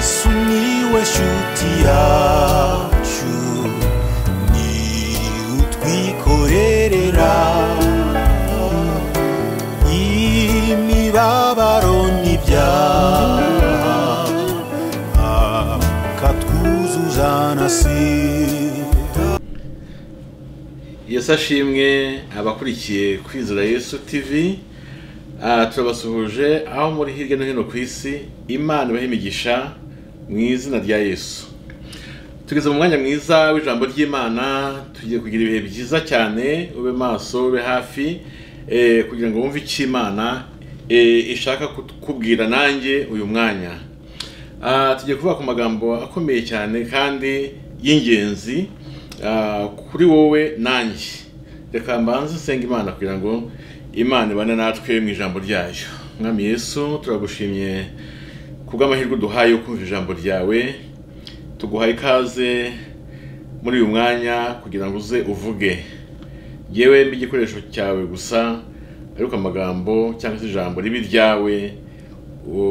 sumiłeś utiaciu ni utwikorerera imibabaro n'ibyaha akatwuzuza na sida iyo ashimwe abakurikiye kwizera yesu TV Ah, turabasuhuje aho muri hirya no hino ku isi imana ibaha imigisha mu izina rya yesu tugeze mu mwanya mwiza w'ijambo ry'imana tugiye kugira ibihe byiza cyane ube maso ube hafi eh, kugira ngo wumve icyo imana eh, ishaka kukubwira nanjye uyu mwanya Ah, tugiye kuvuga ku magambo akomeye cyane kandi y'ingenzi ah, kuri wowe nanjye reka mbanze nsenga imana kugira ngo imana ibane natwe mu ijambo ryayo mwami yesu turagushimye kubw'amahirwe uduhaye yo kumva ijambo ryawe tuguhaye ikaze muri uyu mwanya kugira ngo uze uvuge yewe igikoresho cyawe gusa ariko amagambo cyangwa se ijambo ribe iryawe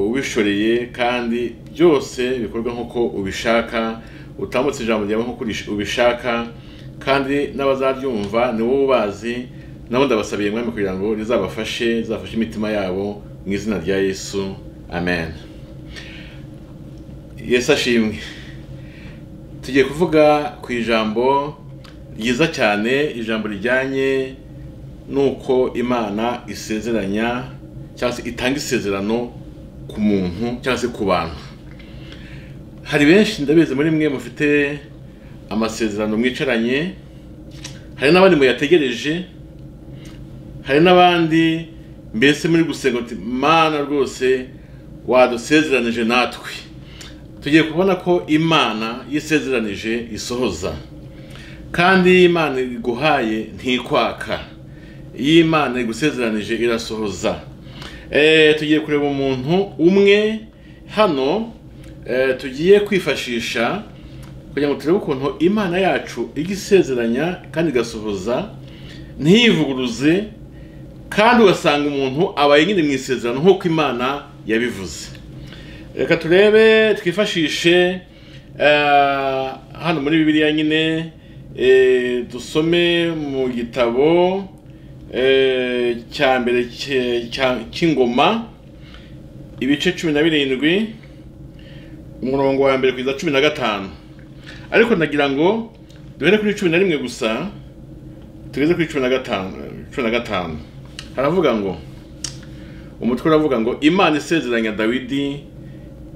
ubishoreye kandi byose bikorwa nk'uko ubishaka utambutse ijambo ryawe nk'uko urish- ubishaka kandi n'abazaryumva ni wowe ubazi nabo ndabasabiye mwami kugira ngo rizabafashe rizafashe imitima yabo mu izina rya yesu amen yesu ashimwe tugiye kuvuga ku ijambo ryiza cyane ijambo rijyanye n'uko imana isezeranya cyangwa se itanga isezerano ku muntu cyangwa se ku bantu hari benshi ndabizi muri mwe mufite amasezerano mwicaranye hari n'abandi muyategereje hari n'abandi mbese muri gusenga uti mana rwose wadusezeranije natwe tugiye kubona ko imana yisezeranije isohoza kandi iyo imana iguhaye ntikwaka iyo imana igusezeranije irasohoza Eh, tugiye kureba umuntu umwe hano eh, tugiye kwifashisha kugira ngo turebe ukuntu imana yacu ijya isezeranya kandi igasohoza ntiyivuguruze kandi ugasanga umuntu abaye nyine mu isezerano nk'uko imana yabivuze reka turebe twifashishe eh, hano muri bibiliya nyine eh, dusome mu gitabo eh, cya mbere cye- cya- cy'ingoma ibice cumi na birindwi umurongo wa mbere kugeza cumi na gatanu ariko nagira ngo duhere kuri cumi na rimwe gusa tugeze kuri cumi na gatanu cumi na gatanu haravuga ngo umutwe uravuga ngo imana isezeranya dawidi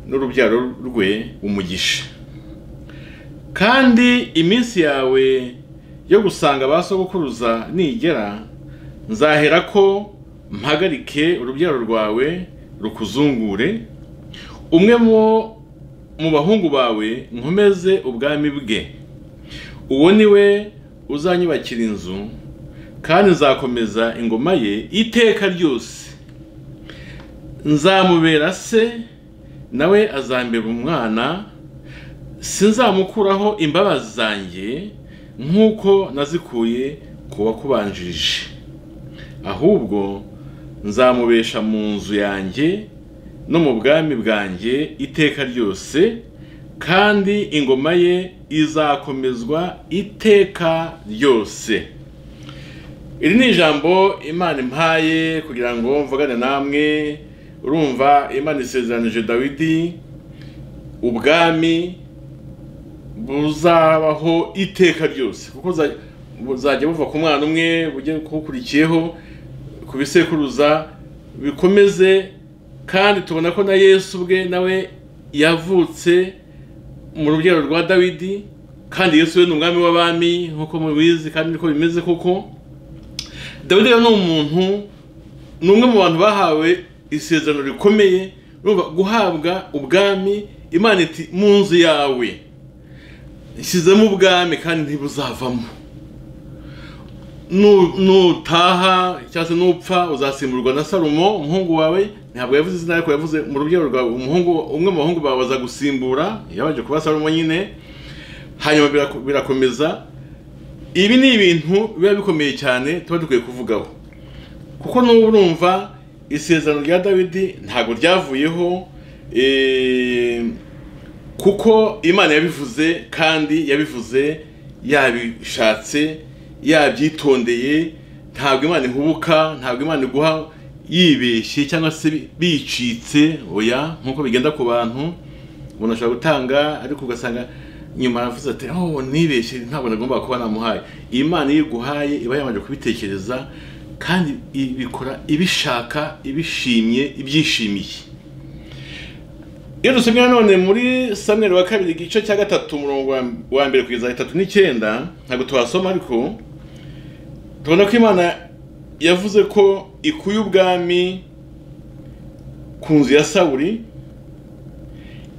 n'urubyaro rwe umugisha kandi iminsi yawe yo gusanga ba sogokuruza nigera nzahera ko mpagarike urubyaro rwawe rukuzungure umwe mu- mu bahungu bawe nkomeze ubwami bwe uwo ni we uzanyubakira inzu kandi nzakomeza ingoma ye iteka ryose nzamubera se nawe azambera umwana sinzamukuraho imbabazi zanjye nk'uko nazikuye ku wakubanjirije ahubwo nzamubesha mu nzu yanjye no mu bwami bwanjye iteka ryose kandi ingoma ye izakomezwa iteka ryose iri ni ijambo imana impaye kugira ngo mvugane namwe urumva imana isezeranije dawidi ubwami buzabaho iteka ryose kuko buza- buzajya buva ku mwana umwe bujye kuwukurikiyeho ku bisekuruza bikomeze kandi tubona ko na yesu ubwe nawe yavutse mu rubyaro rwa dawidi kandi yesu we ni umwami w'abami nk'uko mubizi kandi niko bimeze koko dawidi rero ni umuntu ni umwe mu bantu bahawe isezerano rikomeye urumva guhabwa ubwami imana iti mu nzu yawe ishyizemo ubwami kandi ntibuzavamo Nu- nutaha cyangwa se nupfa uzasimburwa na salomo umuhungu wawe ntabwo yavuze izina ariko yavuze mu rubyaro rwawe umuhungu umwe mu bahungu bawe azagusimbura yabanje kuba salomo nyine hanyuma birako- birakomeza ibi ni ibintu biba bikomeye cyane tuba dukwiye kuvugaho kuko n'ubu urumva isezerano rya dawidi ntabwo ryavuyeho eh, kuko imana yabivuze kandi yabivuze yabishatse yabyitondeye ntabwo imana ihubuka ntabwo imana iguha yibeshye cyangwa se bicitse oya nk'uko bigenda ku bantu umuntu ashobora gutanga ariko ugasanga nyuma yavuze ati oh nibeshye ntabwo nagomba kuba namuhaye iyi mana iyo iguhaye iba yabanje kubitekereza kandi ibikora ibishaka ibishimye ibyishimiye iyo dusomye nanone muri samweri wa kabiri igice cya gatatu umurongo wa- wa mbere kugeza itatu n'icyenda ntabwo tuhasoma ariko tubona ko imana yavuze ko ikuye ubwami ku nzu ya sawuri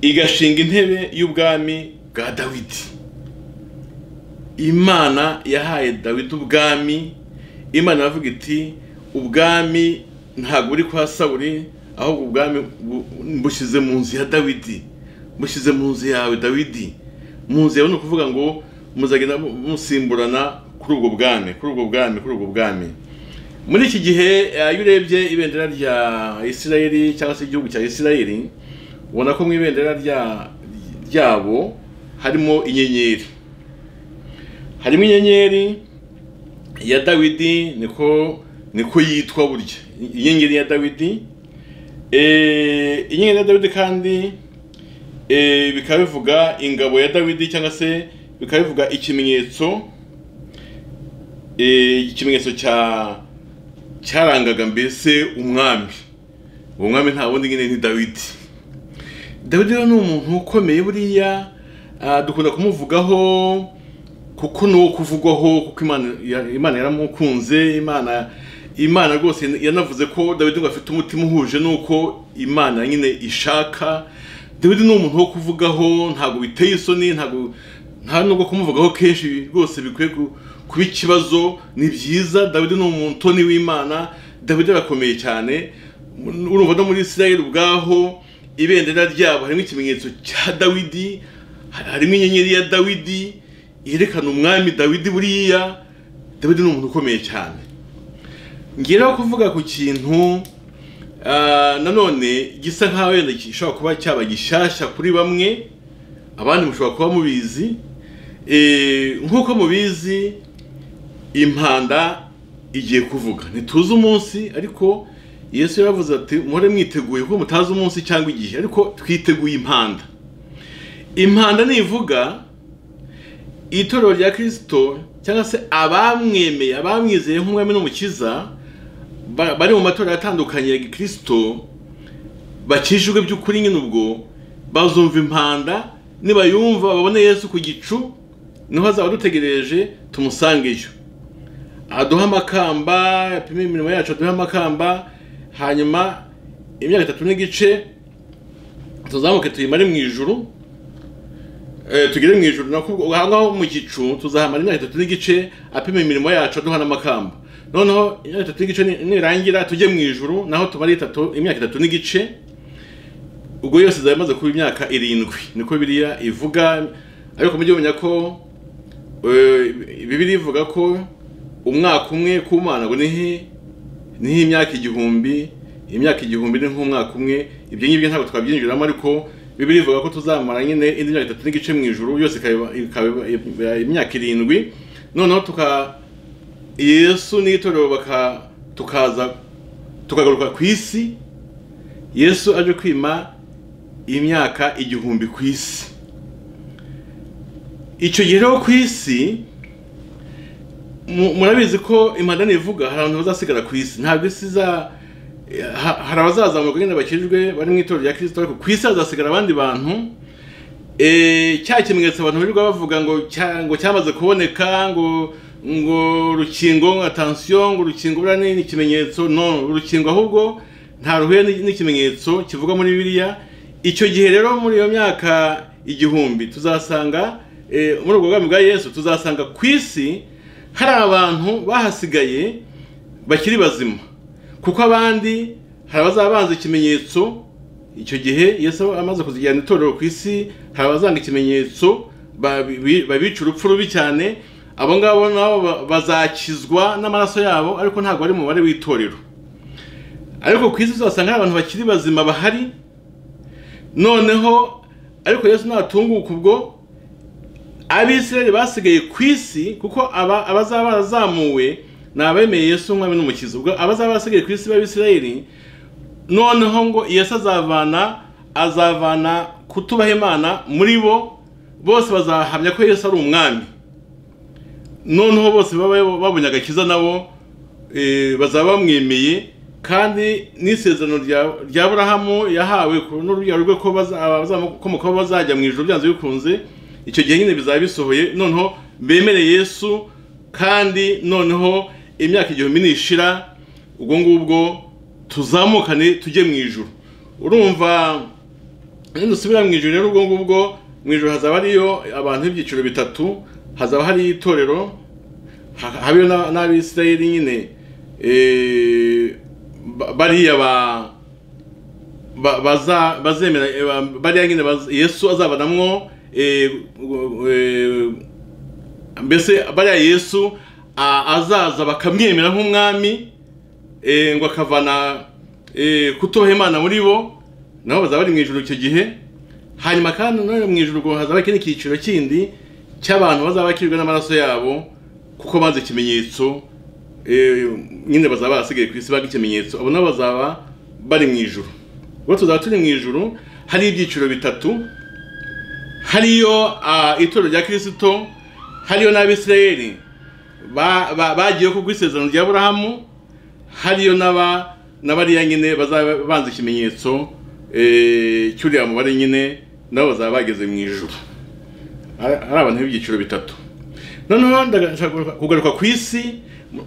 igashinga intebe y'ubwami bwa dawidi imana yahaye dawidi ubwami imana iravuga iti ubwami ntabwo buri kwa sawuri ahubwo ubwami bu- bushyize mu nzu ya dawidi bushyize mu nzu yawe dawidi mu nzu yawe ni ukuvuga ngo muzagenda mu- musimburana kuri ubwo bwami kuri ubwo bwami kuri ubwo bwami muri iki gihe eh, iyo urebye ibendera rya isirayeli cyangwa se igihugu cya isirayeli ubona ko mu ibendera rya- ryabo harimo inyenyeri harimo inyenyeri ya dawidi niko niko yitwa burya inyenyeri ya dawidi Eh, inyenyeri ya dawidi kandi eh, bikaba bivuga ingabo ya dawidi cyangwa se bikaba bivuga ikimenyetso eh, ikimenyetso cya cyarangaga mbese umwami uwo mwami nta wundi nyine ni dawidi dawidi rero ni umuntu ukomeye buriya ah, dukunda kumuvugaho kuko ni uwo kuvugwaho kuko imana ya- imana yaramukunze imana imana rwose yanavuze ko dawidi ngo afite umutima uhuje n'uko imana nyine ishaka dawidi ni umuntu wo kuvugaho ntabwo biteye isoni ntabwo nta nubwo kumuvugaho kenshi rwose bikwiye ku- kuba ikibazo ni byiza dawidi ni umutoni w'imana dawidi arakomeye cyane urumva no muri israel ubwaho ibendera ryabo harimo ikimenyetso cya dawidi harimo inyenyeri ya dawidi yerekana umwami dawidi buriya dawidi ni umuntu ukomeye cyane ngeraho kuvuga ku kintu ah, nanone gisa nkaho wenda gishobora kuba cyaba gishyashya kuri bamwe abandi mushobora kuba mubizi Eh, nk'uko mubizi impanda igiye kuvuga ntituzi umunsi ariko yesu yaravuze ati muhore mwiteguye kuko mutazi umunsi cyangwa igihe ariko twiteguye impanda impanda nivuga itorero rya kirisito cyangwa se abamwemeye abamwizeye nk'umwami n'umukiza ba- bari mu matorero atandukanye ya gikirisito bakijijwe by'ukuri nyine ubwo bazumva impanda nibayumva babone yesu ku gicu niho azaba dutegereje tumusangeyo aduhe amakamba apime imirimo yacu aduhe amakamba hanyuma imyaka itatu n'igice tuzamuke tuyimare mu ijuru Eh, tugere mu ijuru nako ubwo- aha ngaho mu gicu tuzahamara imyaka itatu n'igice apima imirimo yacu aduha n'amakamba noneho imyaka itatu n'igice ni- nirangira tujye mu ijuru naho tumare itatu imyaka itatu n'igice ubwo yose izaba imaze kuba imyaka irindwi niko biriya ivuga ariko mujye mumenya ko eh, bibiri ivuga ko umwaka umwe ku mana ngo nihe niho imyaka igihumbi imyaka igihumbi ni nk'umwaka umwe ibyo ngibyo ntabwo twabyinjiramo ariko bibiri ivuga ko tuzamara nyine indi myaka itatu n'igice mu ijuru yose ikaba ikaba- ikaba imyaka irindwi noneho tuka yesu n'itorero baka tukaza tukagaruka ku isi yesu aje kwima imyaka igihumbi ku isi icyo gihe rero ku isi mu- murabizi ko imandani ivuga hari abantu bazasigara ku isi ntabwo isi iza ha- hari abazazamuka nyine bakijwe bari mu itorero rya kirisito ariko ku isi hazasigara abandi bantu Eh, cya kimenyetso abantu birirwa bavuga ngo cya- ngo cyamaze kuboneka ngo ngo urukingo ngo atansiyo ngo urukingo buriya ni- ni ikimenyetso no urukingo ahubwo nta ruhuye ni- n'ikimenyetso kivuga muri bibiliya icyo gihe rero muri iyo myaka igihumbi tuzasanga eh, muri ubwo bwami bwa yesu tuzasanga ku isi hari abantu bahasigaye bakiri bazima kuko abandi hari abazaba banze ikimenyetso icyo gihe yesu amaze kuzijyana itorero ku isi hari abazanga ikimenyetso babi- babica urupfu rubi cyane abo ngabo nabo ba- bazakizwa n'amaraso yabo ariko ntabwo ari umubare w'itorero ariko ku isi uzasanga hari abantu bakiri bazima bahari noneho ariko yesu natunguka ubwo abisirayeli basigaye ku isi kuko aba abazaba barazamuwe ni abemeye yesu nk'umwami n'umukiza ubwo abazaba basigaye ku isi b'abisirayeli noneho ngo yesu azavana azavana kutubaha imana muri bo bose bazahamya ko yesu ari umwami noneho bose baba babonye agakiza nabo eh, bazaba bamwemeye kandi n'isezerano rya rya burahamu yahawe ku- n'urubyaro rwe ko baza- abazamukomokaho bazajya mu ijoro byanze bikunze icyo gihe nyine bizaba bisohoye noneho bemere yesu kandi noneho imyaka igihumbi nishira ubwo ngubwo tuzamukane tujye mu ijoro urumva iyo dusubira mu ijoro rero ubwo ngubwo mu ijoro hazaba hariyo abantu b'ibyiciro bitatu hazaba hariyo itorero ha- habeho na- n'abisirayeli nyine eh, ba- bariya ba ba- baza- bazemera eh, ba- bariya nyine baz- yesu azabanamwo eh, gu- eh, mbese bariya yesu a- azaza bakamwemera nk'umwami eh, ngo akavana eh, kutubaha imana muri bo nabo bazaba bari mu ijoro icyo gihe hanyuma kandi nanone mu ijoro ubwo hazaba ikindi cyiciro kindi cy'abantu bazaba bakijwe n'amaraso yabo kuko banze ikimenyetso eh, nyine bazaba barasigaye ku isi baga ikimenyetso abo nabo bazaba bari mu ijoro ubwo tuzaba turi mu ijoro hari ibyiciro bitatu hariyo ah, itorero rya kirisito hariyo n'abisirayeli ba- ba- bagiye ku bw'isezerano rya burahamu hariyo n'aba n'abariya nyine bazaba banze ikimenyetso eh, cy'uriya mubare nyine nabo bazaba bageze mu ijoro ari ari abantu b'ibyiciro bitatu noneho ndashaka kugaruka ku isi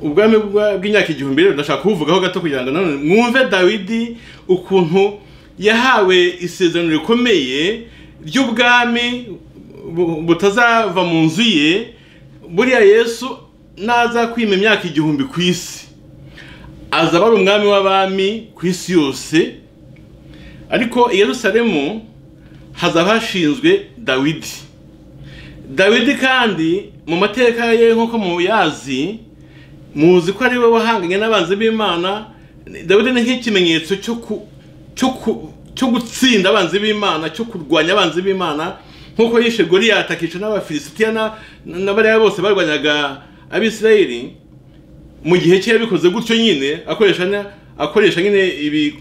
ubwami bwa- bw'imyaka igihumbi rero ndashaka kubuvugaho gato kugira ngo nanone mwumve dawidi ukuntu yahawe isezerano rikomeye ry'ubwami bu- butazava mu nzu ye buriya yesu naza kwima imyaka igihumbi ku isi azaba ari umwami w'abami ku isi yose ariko i yerusalemu hazaba hashinzwe dawidi dawidi kandi mu mateka ye nk'uko muyazi muzi ko ari we wahanganye n'abanzi b'imana dawidi ni nk'ikimenyetso cyo ku- cyo ku- cyo gutsinda abanzi b'imana cyo kurwanya abanzi b'imana nk'uko yishe goriyati akica n'abafilisitiya na- na bariya bose barwanyaga abisirayeli mu gihe cye yabikoze gutyo nyine akoresha na- akoresha nyine ibi-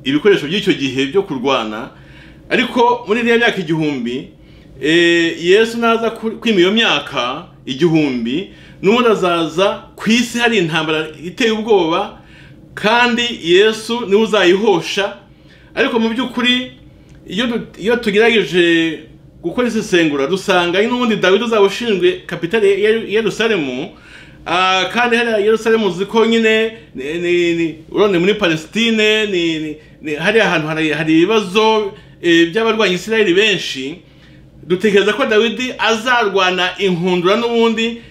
ibikoresho by'icyo gihe byo kurwana ariko muri iriya myaka igihumbi eh, yesu naza ku- kwima iyo myaka igihumbi n'ubundi azaza ku isi hari intambara iteye ubwoba kandi yesu niwe uzayihosha ariko mu by'ukuri iyo du- iyo tugerageje gukora isesengura dusanga ari n'ubundi dawidi uzaba ushinzwe kapitale ya Yeru- yerusalemu Ah, kandi hariya yerusalemu uzi ko nyine ni- ni- ni- urabona ni muri palestine ni- ni- ni- hariya hantu hari- hari ibibazo eh, by'abarwanya isirayeli benshi dutekereza ko dawidi azarwana inkundura n'ubundi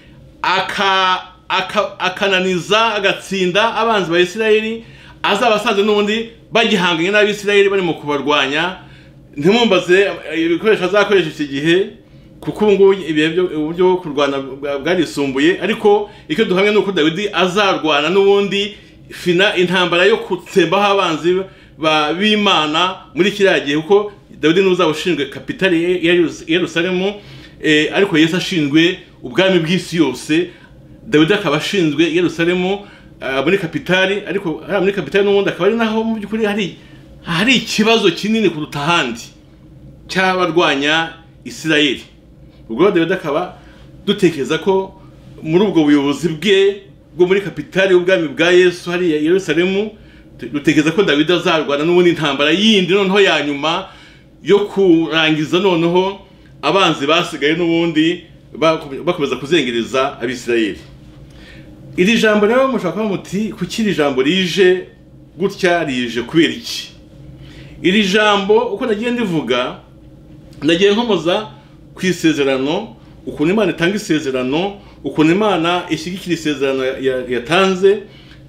aka- aka- akananiza agatsinda abanzi ba isirayeli azaba asanze n'ubundi bagihanganye n'abisirayeli bari mu kubarwanya ntimumbaze eh, ibikoresho azakoresha iki gihe kuko ubu ngubu ibihe byo- uburyo bwo kurwana bwa- bwarisumbuye ariko icyo duhamya ni uko dawidi azarwana n'ubundi fina intambara yo gutsembaho abanzi ba- b'imana muri kiriya gihe kuko dawidi niwe uzaba ushinzwe kapitali ya- ya Yerus- yerusalemu eh, ariko yesu ashinzwe ubwami bw'isi yose dawidi akaba ashinzwe yerusalemu ah, muri kapitali ariko hariya muri kapitali n'ubundi akaba ari naho mu by'ukuri hari hari ikibazo kinini kuruta ahandi cy'abarwanya isirayeli ubwo dawidi akaba dutekereza ko muri ubwo buyobozi bwe bwo muri kapitali y'ubwami bwa yesu hariya i yerusalemu tu- dutekereza ko dawidi azarwana n'ubundi intambara yindi noneho ya nyuma yo kurangiza noneho abanzi basigaye n'ubundi baku- bakomeza kuzengereza abisirayeli iri jambo rero mushobora kuba muti kuki iri jambo rije gutya rije kubera iki iri jambo uko nagiye ndivuga ndagiye nkomoza ku isezerano ukuntu imana itanga isezerano ukuntu imana ishyigikira isezerano ya- ya- yatanze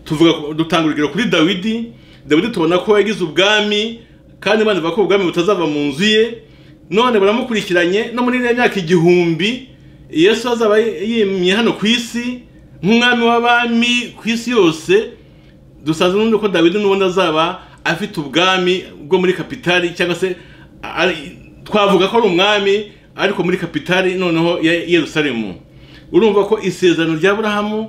tuvuga ku- dutanga urugero kuri dawidi dawidi tubona ko yagize ubwami kandi imana ivuga ko ubwami butazava mu nzu ye none buramukurikiranye no muri iriya myaka igihumbi yesu azaba yimye hano ku isi nk'umwami w'abami ku isi yose dusanze n'ubundi ko dawidi n'ubundi azaba afite ubwami bwo muri kapitali cyangwa se ari- twavuga ko ari umwami ariko muri kapitali noneho ya yerusalemu urumva ko isezerano rya burahamu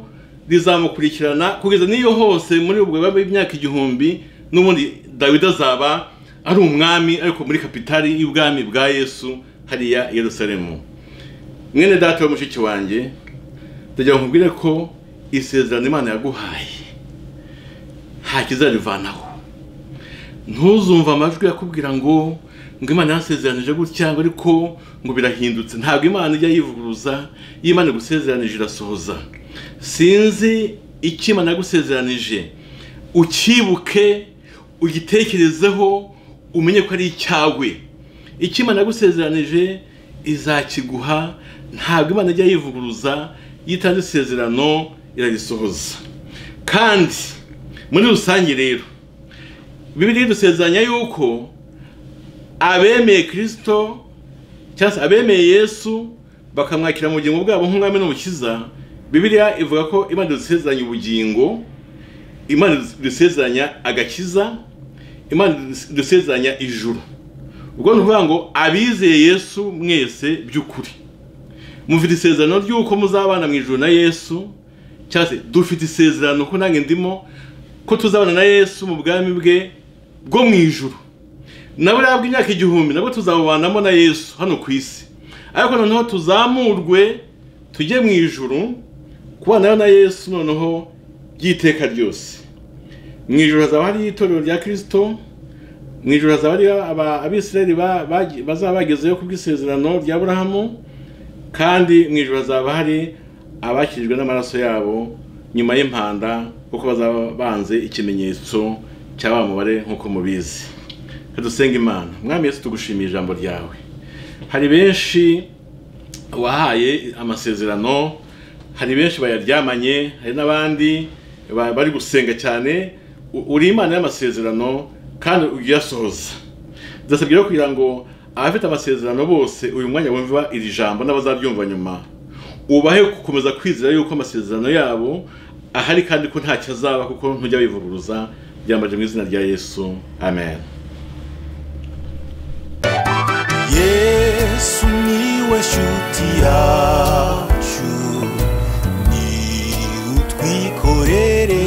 rizamukurikirana kugeza n'iyo hose muri ubwo biba imyaka igihumbi n'ubundi dawidi azaba ari umwami ariko muri kapitali y'ubwami bwa yesu hariya i yerusalemu mwene data wa mushiki wanjye ndagira ngo nkubwire ko isezerano imana yaguhaye nta kizarivanaho ntuzumva amajwi yakubwira ngo ngo imana yasezeranije gutya ngo ariko ngo birahindutse ntabwo imana ijya yivuguruza iyo imana igusezeranije irasohoza sinzi icyo imana yagusezeranije ucyibuke ugitekerezeho umenye ko ari icyawe icyo imana yagusezeranije izakiguha ntabwo imana ijya yivuguruza yitanze isezerano irarisohoza kandi muri rusange rero bibiri dusezeranya yuko abemeye kirisito cyangwa se abemeye yesu bakamwakira mu bugingo bwabo nk'umwami n'umukiza bibiriya ivuga ko imana idusezeranya ubugingo imana idusezeranya agakiza imana idusezeranya ijuru ubwo ni ukuvuga ngo abizeye yesu mwese by'ukuri mufite isezerano ry'uko muzabana mu ijuru na yesu cyangwa se dufite isezerano ko nange ndimo ko tuzabana na yesu mu bwami bwe bwo mu ijuru nabo nabwo imyaka igihumbi nabwo tuzabubanamo na yesu hano ku isi ariko noneho tuzamurwe tujye mu ijuru kubanayo na yesu noneho by'iteka ryose mu ijuru hazaba hariyo itorero rya kirisito mu ijuru hazaba hariyo aba- abisirayeli ba- bagi- bazaba bagezeyo ku bw'isezerano rya burahamu kandi mu ijuru hazaba hari abakirijwe n'amaraso yabo nyuma y'impanda kuko bazaba banze ikimenyetso cya wa mubare nk'uko mubizi kadusenga imana mwami yesu tugushimiye ijambo ryawe hari benshi wahaye amasezerano hari benshi bayaryamanye hari n'abandi ba- bari gusenga cyane U- uri imana y'amasezerano kandi uyasohoza ndasabye rero kugira ngo abafite amasezerano bose uyu mwanya wumva iri jambo n'abazaryumva nyuma ubahe gukomeza kwizera yuko amasezerano yabo ahari kandi ko ntacyo azaba kuko ntujya wivuguruza byambaje mu izina rya yesu amen yesu niwe shuti yacu ni utwikorere